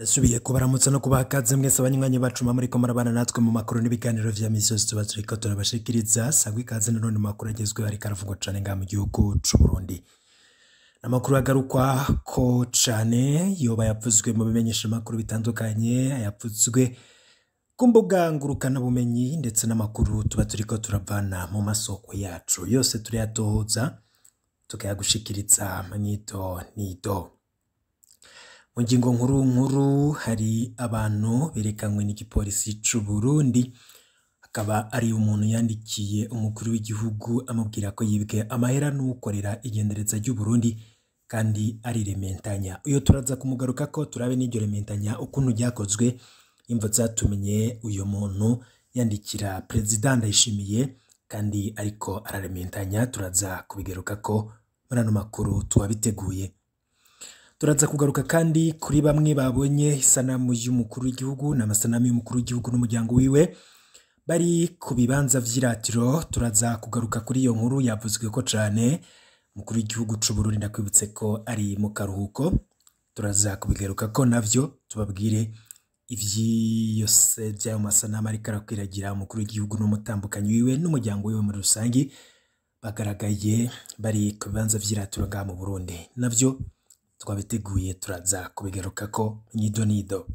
ndasubiye kubaramutsa no kubaha ikaze mwese abanywanyi bacu muba muriko murabana natwe mu makuru n'ibiganiro vya misi yose tuba turiko turabashikiriza sangwa ikaze nanone mu makuru agezweho ariko aravugwa cane ngaha mu gihugu c'uburundi amakuru agarukwa ko cane yoba yavuzwe mu bimenyeshamakuru bitandukanye yavuzwe ku mbuga ngurukanabumenyi ndetse n'amakuru tuba turiko turavana mu masoko yacu yose turayatohoza tukayagushikiriza mwito nido mu ngingo nkuru nkuru hari abantu berekanywe n'igipolisi c'u Burundi akaba ari umuntu yandikiye umukuru w'igihugu amubwira ko yibwe amahera n'ukorera igendereza ry'u Burundi kandi ari rementanya uyo turaza kumugaruka ko turabe n'iryo rementanya ukuntu ryakozwe imvo zatumenye uyo muntu yandikira perezida ndayishimiye kandi ariko ararementanya turaza kubigaruka ko muri ano makuru tuwabiteguye turaza kugaruka kandi kuri bamwe babonye isanamu y'umukuru w'igihugu n'amasanamu y'umukuru w'igihugu n'umuryango wiwe bari ku bibanza vy'iratiro turaza kugaruka kuri iyo nkuru yavuzwe ko cane umukuru w'igihugu c'u Burundi ndakwibutse ko ari mu karuhuko turaza kubigaruka ko navyo tubabwire ivyose vy'ayo masanamu ariko arakwiragira umukuru w'igihugu n'umutambukanyi wiwe n'umuryango wiwe muri rusangi bagaragaye bari ku bibanza vy'iratiro ngaha mu Burundi navyo twabiteguye turaza kubigaruka ko nido nido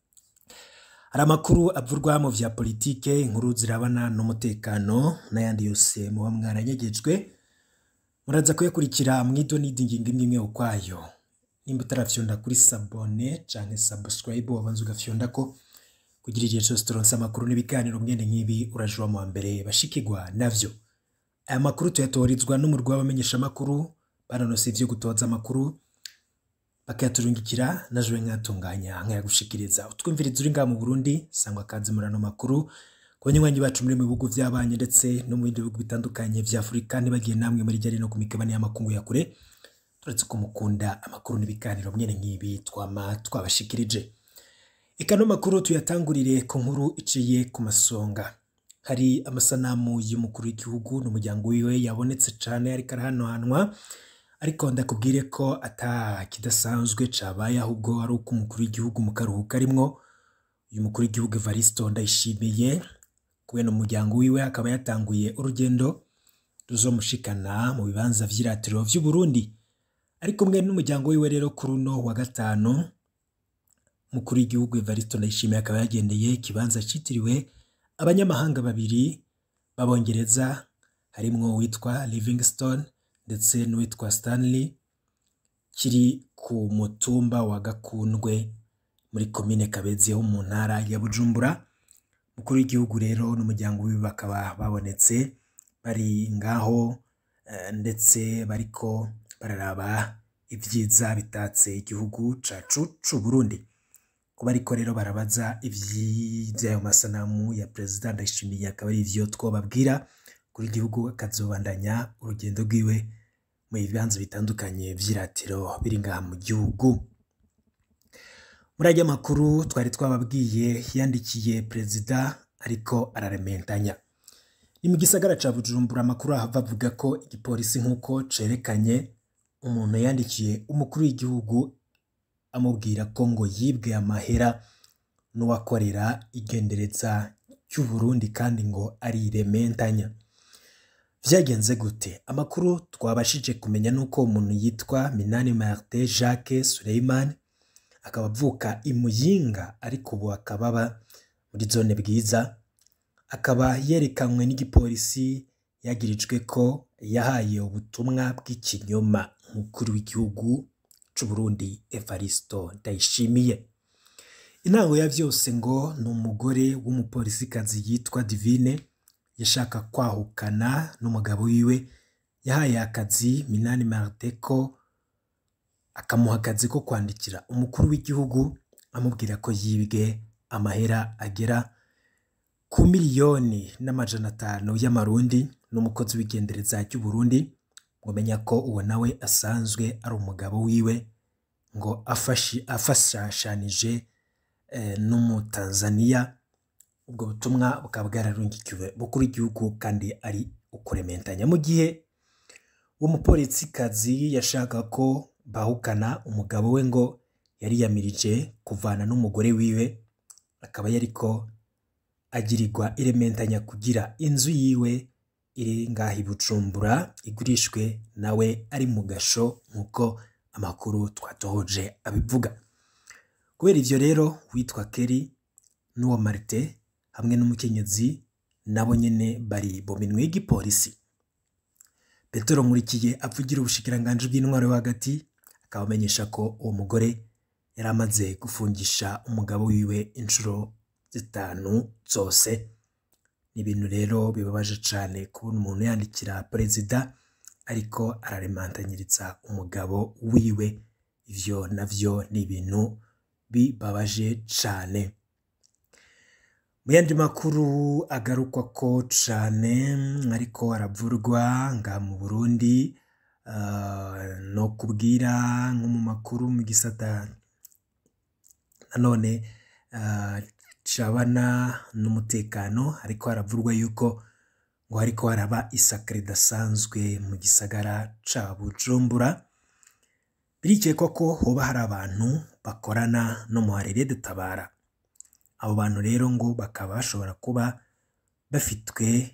hari amakuru avurwa mu vya politike inkuru zirabana n'umutekano n'ayandi yose muba mwaranyegejwe muraza kuyakurikira mwido nido ingingo imwe imwe ukwayo nimba utarafyonda kuri sabone canke subscribe wabanza ugafyonda ko kugira igihe cose turonse amakuru n'ibiganiro mwene nk'ibi urajuwa mu wa mbere bashikirwa navyo aya makuru tuyatorizwa n'umurwi w'abamenyeshamakuru banonose ivyo gutoza amakuru bakayaturungikira naje nkatunganya nkayagushikiriza utwumviriza uri ngaha mu Burundi sangwa kazi muri ano makuru ku banywanyi bacu muri mu bihugu vy'abanye ndetse no mu bindi bihugu bitandukanye vya Afurika ntibagiye namwe muri jari no ku migabane y'amakungu ya kure turetse ko mukunda amakuru n'ibiganiro mwene nk'ibi twama twabashikirije eka no makuru tuyatangurire ku nkuru iciye ku masonga hari amasanamu y'umukuru w'igihugu n'umuryango wiwe yabonetse cane ariko arahanohanwa ariko ndakubwire ko ata kidasanzwe cabaye ahubwo ari uko umukuru w'igihugu mu karuhuko arimwo uyu mukuru w'igihugu Evaristo Ndayishimiye kubera umuryango wiwe akaba yatanguye urugendo ruzomushikana mu bibanza vy'iratiro vy'u Burundi ariko mwe n'umuryango wiwe rero kuri uno wa gatanu umukuru w'igihugu Evaristo Ndayishimiye akaba yagendeye ikibanza citiriwe abanyamahanga babiri b'abongereza harimwo uwitwa Livingstone ndetse n'uwitwa Stanley kiri ku mutumba wa Gakundwe muri komine Kabezi ho mu ntara ya Bujumbura mukuru w'igihugu rero n'umuryango wiwe bakaba babonetse bari ngaho eh, ndetse bariko bararaba ivyiza bitatse igihugu cacu c'u Burundi kuba ariko rero barabaza ivy'ayo masanamu ya perezida Ndayishimiye akaba ari ivyo twobabwira kuri igihugu akazobandanya urugendo rwiwe mu bibanza bitandukanye vy'iratiro biri ngaha mu gihugu muri ajya makuru twari twababwiye yandikiye perezida ariko ararementanya ni mu gisagara ca Bujumbura amakuru ahava avuga ko igipolisi nk'uko cerekanye umuntu yandikiye umukuru w'igihugu amubwira ko ngo yibwe amahera n'uwakorera igendereza cy'u Burundi kandi ngo ari rementanya vyagenze gute amakuru twabashije kumenya nuko umuntu yitwa Minani Martin Jacques Suleiman akaba avuka i Muyinga ariko ubu akaba aba muri zone bwiza akaba yerekanywe n'igipolisi yagirijwe ko yahaye ubutumwa bw'ikinyoma umukuru w'igihugu c'u Burundi Evaristo Ndayishimiye intango ya vyose ngo ni umugore w'umupolisikazi yitwa Divine yashaka kwahukana n'umugabo wiwe yahaye akazi Minani Martin ko akamuha akazi ko kwandikira umukuru w'igihugu amubwira ko yibwe amahera agera ku miliyoni n'amajana atanu y'amarundi n'umukozi w'igendereza ry'u Burundi mumenya ko uwo nawe asanzwe ari umugabo wiwe ngo afashi afashashanije eh, n'umutanzaniya ubwo butumwa bukaba bwararungikiwe bukuru w'igihugu kandi ari ukurementanya mu gihe uwo mupolisikazi yashaka ko bahukana umugabo we ngo yariyamirije kuvana n'umugore wiwe akaba yariko agirirwa irementanya kugira inzu yiwe iri ngaha i Bujumbura igurishwe nawe ari mu gasho nk'uko amakuru twatohoje abivuga kubera ivyo rero witwa Kelly n'uwo Marite hamwe n'umukenyezi nabo nyene bari mu minwe y'igipolisi Petero Nkurikiye avugira ubushikiranganji bw'intwaro yo hagati akaba amenyesha ko uwo mugore yari amaze gufungisha umugabo wiwe inshuro zitanu zose ni ibintu rero bibabaje cane kubona umuntu yandikira perezida ariko araremantanyiriza umugabo wiwe ivyo navyo ni ibintu bibabaje cane mu yandi makuru agarukwa ko cane ariko aravurwa nga mu Burundi uh, no kubwira nko mu makuru mu gisata nanone uh, cabana n'umutekano ariko haravurwa yuko ngo hariko haraba isaka ridasanzwe mu gisagara ca Bujumbura birikekwa ko hoba hari abantu bakorana no mu harere dutabara abo bantu rero ngo bakaba bashobora kuba bafitwe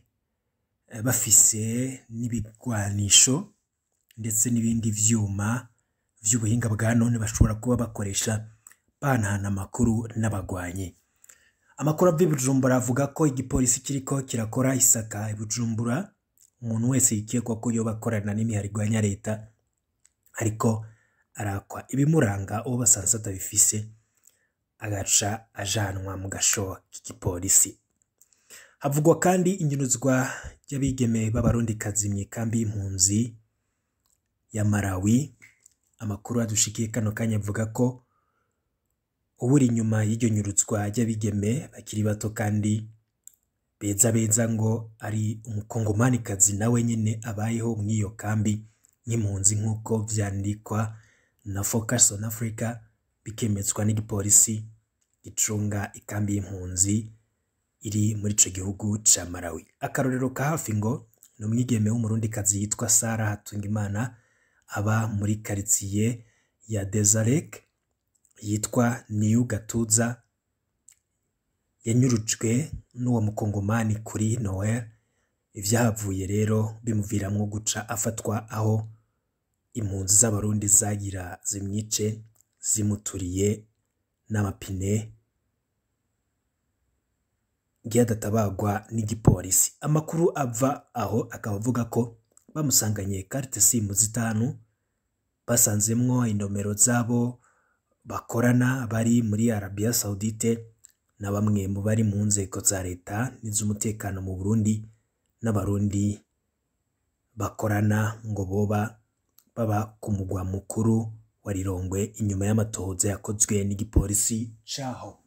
bafise n'ibigwanisho ndetse n'ibindi vyuma vy'ubuhinga bwa none bashobora kuba bakoresha banahana amakuru n'abagwanyi amakuru ava i Bujumbura avuga ko igipolisi kiriko kirakora isaka i Bujumbura umuntu wese yikekwa ko yoba akorana n'imihari igwanya leta ariko arakwa ibimuranga uwo basanze atabifise agaca ajanwa mu gasho k'igipolisi havugwa kandi inyuruzwa ry'abigeme b'abarundikazi mu ikambi y'impunzi ya Malawi amakuru adushikiye kano kanya avuga ko uburi inyuma y'iryo nyuruzwa ry'abigeme bakiri bato kandi beza beza ngo ari umukongomanikazi nawe nyene abayeho mw'iyo kambi nk'impunzi nk'uko vyandikwa na Focus on Africa bikemezwa n'igipolisi gicunga ikambi y'impunzi iri muri ico gihugu ca Malawi akarorero ka hafi ngo ni umwigeme w'umurundikazi yitwa Sara Hatungimana aba muri karitsiye ya Desarek yitwa Niyu Gatuza yanyurujwe n'uwo mukongomani kuri Noel ivyahavuye rero bimuviramwo guca afatwa aho impunzi z'abarundi zagira zimwice zimuturiye n'amapine ngiye adatabagwa n'igipolisi amakuru ava aho akaba avuga ko bamusanganye carte simu zitanu basanzemwo inomero zabo bakorana bari muri Arabia Saudite na bamwe mu bari mu nzego za leta n'iz'umutekano mu Burundi n'abarundi bakorana ngo boba baba ku mugwa mukuru wa Rirongwe inyuma y'amatohoza yakozwe n'igipolisi caho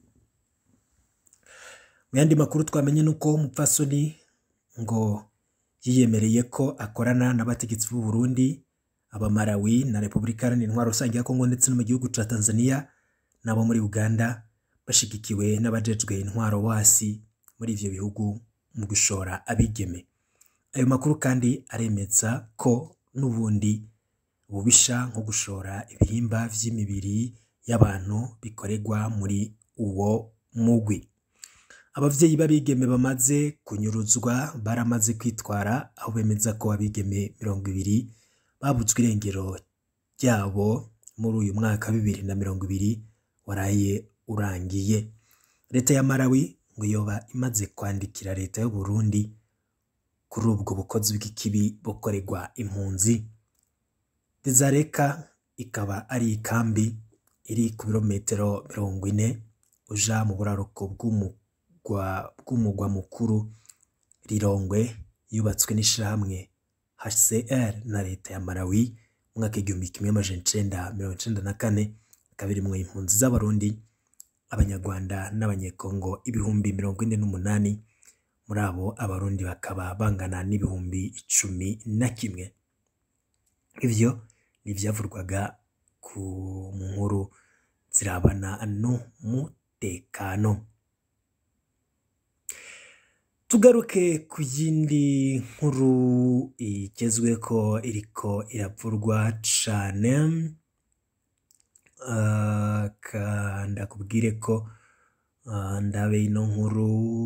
mu yandi makuru twamenye nuko umupfasoni ngo yiyemereye ko akorana n'abategetsi b'u Burundi abamarawi na Repubulika Iharanira Intwaro Rusange ya Kongo ndetse no mu gihugu ca Tanzania nabo muri Uganda bashigikiwe n'abajejwe intwaro wasi muri ivyo bihugu mu gushora abigeme ayo makuru kandi aremeza ko n'ubundi ububisha nko gushora ibihimba vy'imibiri y'abantu bikoregwa muri uwo mugwi abavyeyi b'abigeme bamaze kunyuruzwa baramaze kwitwara aho bemeza ko abigeme mirongo ibiri babutswe irengero ryabo muri uyu mwaka bibiri na mirongo ibiri waraye urangiye leta ya Malawi ngo yoba imaze kwandikira leta y'u Burundi kuri ubwo bukozi bw'ikibi bukorerwa impunzi Dezareka ikaba ari ikambi iri ku birometero mirongo ine uja mu buraruko bw'umugwa mukuru Rirongwe yubatswe n'ishirahamwe HCR na leta ya Malawi mu mwaka igihumbi kimwe amajana icenda mirongo icenda na kane ikaba irimwo impunzi z'abarundi abanyarwanda n'abanyekongo ibihumbi mirongo ine n'umunani muri abo abarundi bakaba bangana n'ibihumbi icumi na kimwe ivyo n'ivyavurwaga ku nkuru zirabana n'umutekano tugaruke ku yindi nkuru igezweko iriko iravurwa cane ah, ka ndakubwire ko ah, ndabe ino nkuru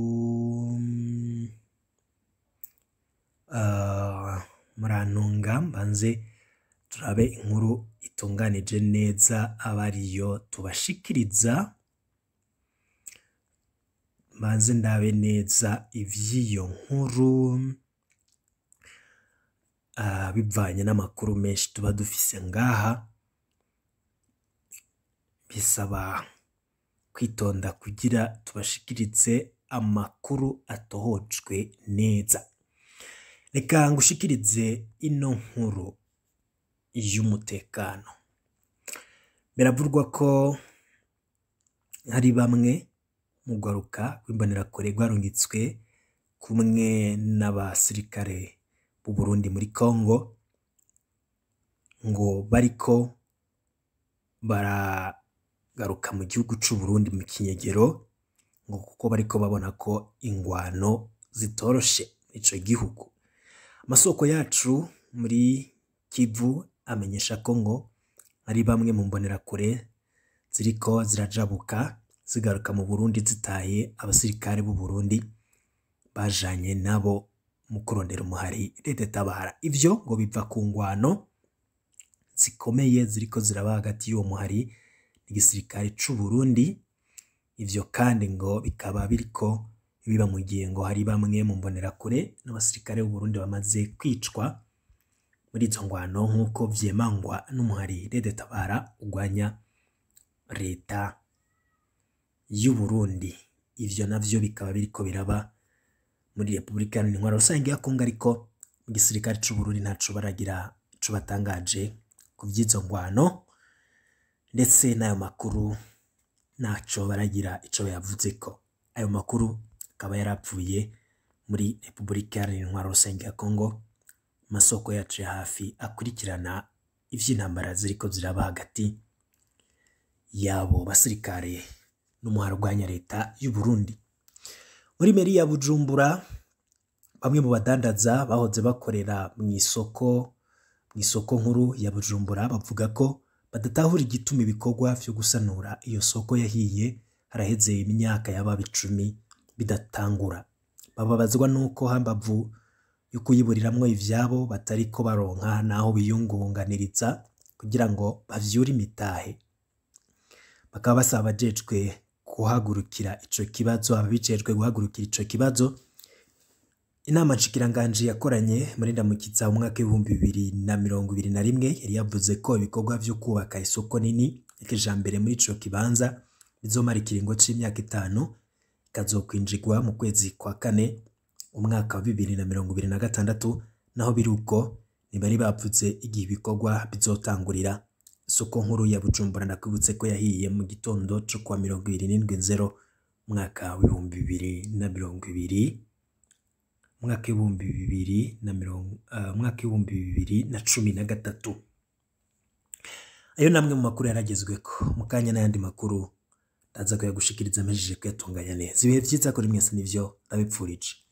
ah, murantunga mbanze turabe inkuru itunganije neza aba ariyo tubashikiriza mbanze ndabe neza ivy'iyo nkuru ah, bivanye n'amakuru menshi tuba dufise ngaha bisaba kwitonda kugira tubashikirize amakuru atohojwe neza reka ngushikirize ino nkuru y'umutekano biravugwa ko hari bamwe mu rwaruka rw'imbonerakure rwarungitswe kumwe n'abasirikare b'u Burundi muri Congo ngo bariko baragaruka mu gihugu c'u Burundi mu kinyegero ngo kuko bariko babona ko ingwano zitoroshe ico gihugu amasoko yacu muri Kivu amenyesha ko ngo ari bamwe mu mbonerakure ziriko zirajabuka zigaruka mu Burundi zitaye abasirikare b'u Burundi bajanye nabo mu kurondera umuhari Leta tabara ivyo ngo biva ku ngwano zikomeye ziriko ziraba hagati y'uwo muhari n'igisirikare c'u Burundi ivyo kandi ngo bikaba biriko biba mu gihe ngo hari bamwe mu mbonerakure n'abasirikare b'u Burundi bamaze kwicwa muri izo ngwano nk'uko vyemangwa n'umuhari Leta tabara ugwanya leta y'u Burundi ivyo navyo bikaba biriko biraba muri Repubulika Iharanira Intwaro Rusange ya Kongo ariko mu gisirikare c'u Burundi ntaco baragira ico batangaje ku vy'izo ngwano ndetse n'ayo makuru ntaco baragira ico bayavuzeko ayo makuru akaba yarapfuye muri Repubulika Iharanira Intwaro Rusange ya Kongo amasoko yacu ya hafi akurikirana ivy'intambara ziriko ziraba hagati yabo basirikare n'umuhari urwanya leta y'u Burundi muri meri ya Bujumbura bamwe mu badandaza bahoze bakorera mu isoko mu isoko nkuru ya Bujumbura bavuga ko badatahura igituma ibikorwa vyo gusanura iyo soko yahiye haraheze imyaka yababa icumi bidatangura bababazwa nuko hambavu yo kuyiburiramwo ivyabo batariko baronka naho biyungunganiriza kugira ngo bavyure imitahe bakaba basaba abajejwe guhagurukira ico kibazo ababijejwe guhagurukira ico kibazo inama nshikiranganji yakoranye muri ndamukiza mu mwaka w'ibihumbi bibiri na mirongo ibiri na rimwe yari yavuze ko ibikorwa vyo kubaka isoko nini y'ikijambere muri ico kibanza bizomara ikiringo c'imyaka itanu ikazokwinjirwa mu kwezi kwa kane umwaka wa bibiri na mirongo ibiri na gatandatu naho biri uko ntibari bavuze igihe ibikorwa bizotangurira isoko nkuru ya Bujumbura ndakwibutse ko yahiye mu gitondo co kuwa mirongo ibiri n'indwi nzero umwaka w'ibihumbi bibiri na mirongo ibiri umwaka w'ibihumbi bibiri na mirongo uh, umwaka w'ibihumbi bibiri na cumi na gatatu ayo namwe mu makuru yaragezweko mu kanya n'ayandi makuru ndaza kuyagushikiriza amajije kuyatunganya neza ibihe vyiza kuri mwese nivyo ndabipfurije